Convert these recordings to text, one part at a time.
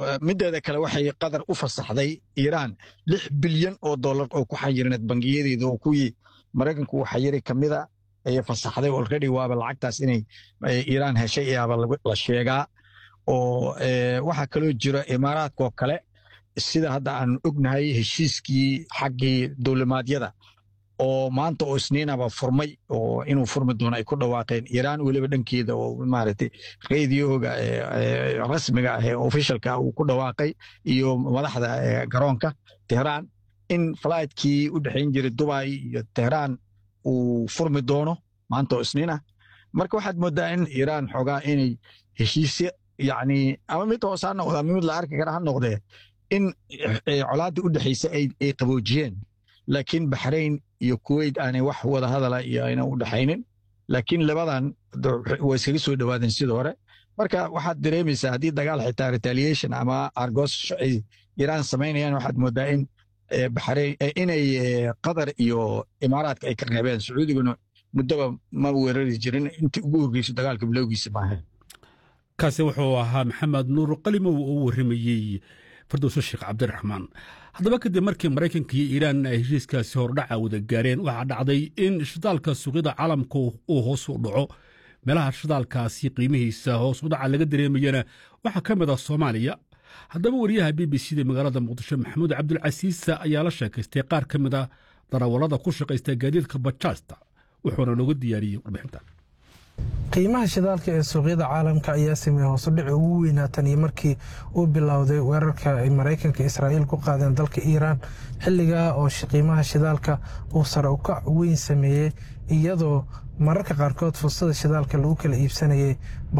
mideeda kale waxay qatar u fasaxday iiraan lix bilyan oo dollar oo ku xayirneed bangiyadeeda oo kuwii maraykanku uu xayiray kamida ayay fasaxday already waaba lacagtaas inay iiraan heshay ayaaba la sheegaa oo waxaa kaloo jira imaaraadkaoo kale sida hadda aan ognahay heshiiskii xaggii dowlimaadyada oo maanta oo isniinaba furmay oo inuu furmi doono ay ku dhawaaqeen iiraan weliba dhankeeda oo maaragtay radioga rasmiga ah ee officialka uu ku dhawaaqay iyo madaxda garoonka tehraan in fligtkii u dhexayn jiray dubai iyo tehraan uu furmi doono maanta oo isniin ah marka waxaad moodaa in iiraan xoogaa inay heshiisyo yacni ama mid hoose ha noqda ama mid la arki kara ha noqdee in colaaddii u dhexaysa ay qaboojiyeen laakiin baxrayn iyo kuwait aanay wax wada hadala iyo ayna u dhexaynin laakiin labadan waa iskaga soo dhowaadeen sidii hore marka waxaad dareemaysaa haddii dagaal xitaa retaliation ama argos ay iiraan samaynayaan waxaad moodaa in baxrayn inay qatar iyo imaaraadka ay ka reebeen sacuudiguna muddaba ma weerari jirin intii ugu horgeyso dagaalka bilowgiisa maaha kaasi wuxuu ahaa maxamed nuur qalimow oo u warramayey fardowso sheekh cabdiraxmaan haddaba kadib markii maraykanka iyo iiraan ay heshiiskaasi hordhaca wada gaareen waxaa dhacday in shidaalka suuqyada caalamka uu hoos u dhaco meelaha shidaalkaasi qiimihiisa hoos u dhaca laga dareemayana waxaa ka mid ah soomaaliya haddaba wariyaha b b c da magaalada muqdisho maxamuud cabdulcasiisa ayaa la sheekaystay qaar ka mid a darawallada ku shaqaysta gaadiidka bajaasta wuxuuna nooga diyaariyey warbixintan qiimaha shidaalka ee suuqyada caalamka ayaa sameeyey hoosudhici ugu weynaatan iyo markii uu bilowday weerarka ay maraykanka israa'iil ku qaadeen dalka iiraan xilligaa oo qiimaha shidaalka uu sare ukac weyn sameeyey iyadoo mararka qaarkood fursada shidaalka lagu kala iibsanayay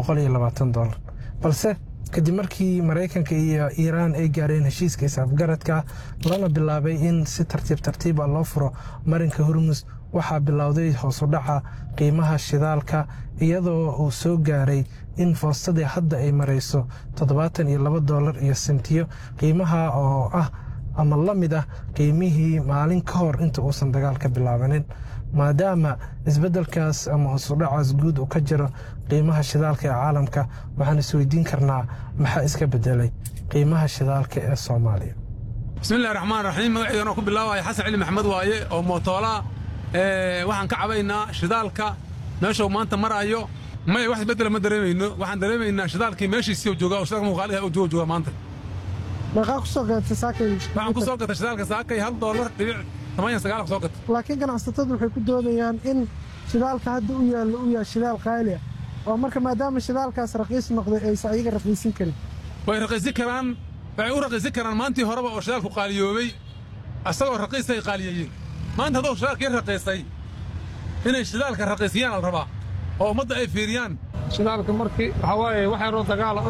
dolar balse kadib markii maraykanka iyo iiraan ay gaareen heshiiska isafgaradka lana bilaabay in si tartiib tartiiba loo furo marinka hormus waxaa bilowday hoosudhaca qiimaha shidaalka iyadoo uu soo gaaray in foostadii hadda ay marayso toddobaatan iyo laba dolar iyo sentiyo qiimaha oo ah ama la mid ah qiimihii maalin ka hor inta uusan dagaalka bilaabanin maadaama isbeddelkaas ama hoosudhacaas guud uu ka jiro qiimaha shidaalka ee caalamka waxaan isweydiin karnaa maxaa iska bedelay qiimaha shidaalka ee soomaaliya bismillahi raxmaan raxiim magaceedanoo ku bilaabaya xasan cali maxamed waaye oo mootoola waxaan ka cabaynaa shidaalka meeshuu maanta maraayo maya wax isbeddela ma dareemayno waxaan dareemaynaa shidaalkii meeshiisii joogaa oo shidaalka muuqaaliha uu jooga maanta meeqaa ku soo gadatay saakay waxaan ku soo gatay shidaalka saakay hal doolar dhibic tamaaniya sagaal ku soo gatay laakiin ganacsatadu waxay ku doodayaan in shidaalka hadda u yaallo uu yahay shidaal qaali ah oo marka maadaama shidaalkaas raqiis noqday aysan ayaga raqiisin karin way raqiisin karaan waxay u raqiisin karaan maantii horeba oo shidaalku qaaliyoobay asagoo raqiisay qaaliyeeyeen maanta hadduu shidaalkii raqiisay inay shidaalka raqiisiyaan al rabaa oo ummadda ay fiiriyaan shidaalka markii waxaa waaye wax yaroo dagaala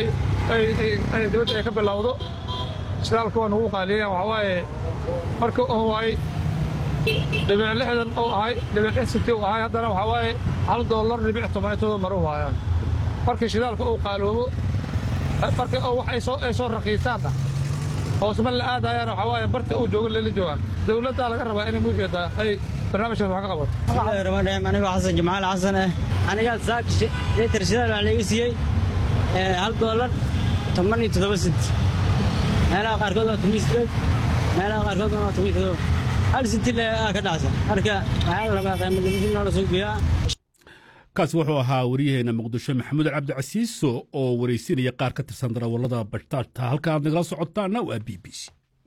ay dibadda ay ka bilowdo shidaalka waa nagu qaaliyeeyaan waxaa waaye markii oo waay dhibic lixdan uu ahay dhibic lix sinti uu ahay haddana waxaa waaye hal doolar dhibic toban intooda mar u haayaan markii shidaalka uu qaaloobo markii oo wax ay soo raqiisaanna hoosma la aadayaan waxaa waaye barta uu joogo lala joogaan dowladdaa laga rabaa inay muujeedaa ay barnaamijkaas wax ka qabato bismillahirrahmaanirrahiim anigoo xasan jamaal xasan ah anigaa saak litir shidaal waxaa laga siiyey hal doolar toban iyo toddoba sent meelaha qaarkood waa toban sideed meelaha qaarkood waa toban toddoba hal senti le aa ka dhacsan marka waxaa rabaa qiimadimisin noola soo geeyaa kaas wuxuu ahaa waryaheena muqdisho maxamuud cabdicasiiso oo waraysinaya qaar ka tirsan darawallada bashtaashta halka aad nagala socotaana waa b b c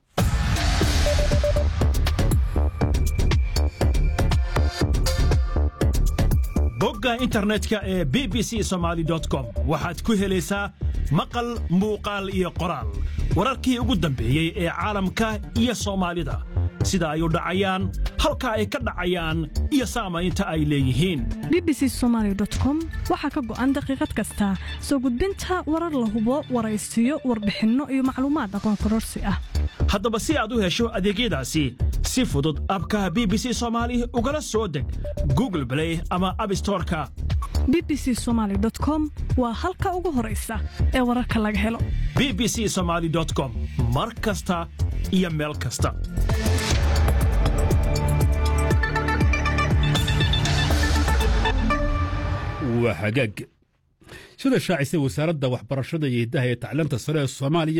bogga internetka ee b b c somaali com waxaad ku helaysaa maqal muuqaal iyo qoraal wararkii ugu dambeeyey ee caalamka iyo soomaalida sida ay u dhacayaan halka ay ka dhacayaan iyo saamaynta ay leeyihiin bbc somalycom waxaa ka go'an daqiiqad kasta soo gudbinta warar la hubo waraysiyo warbixinno iyo macluumaad aqoon kororsi ah haddaba si aad u hesho adeegyadaasi si fudud abka b b c soomaali ugala soo deg google blay ama abstoreka b b c somaly com waa halka ugu horaysa ee wararka laga helo b b c somaali com mar kasta iyo meel kasta waa hagaag sida shaacisay wasaaradda waxbarashada iyo hiddaha ee tacliinta sare ee soomaaliya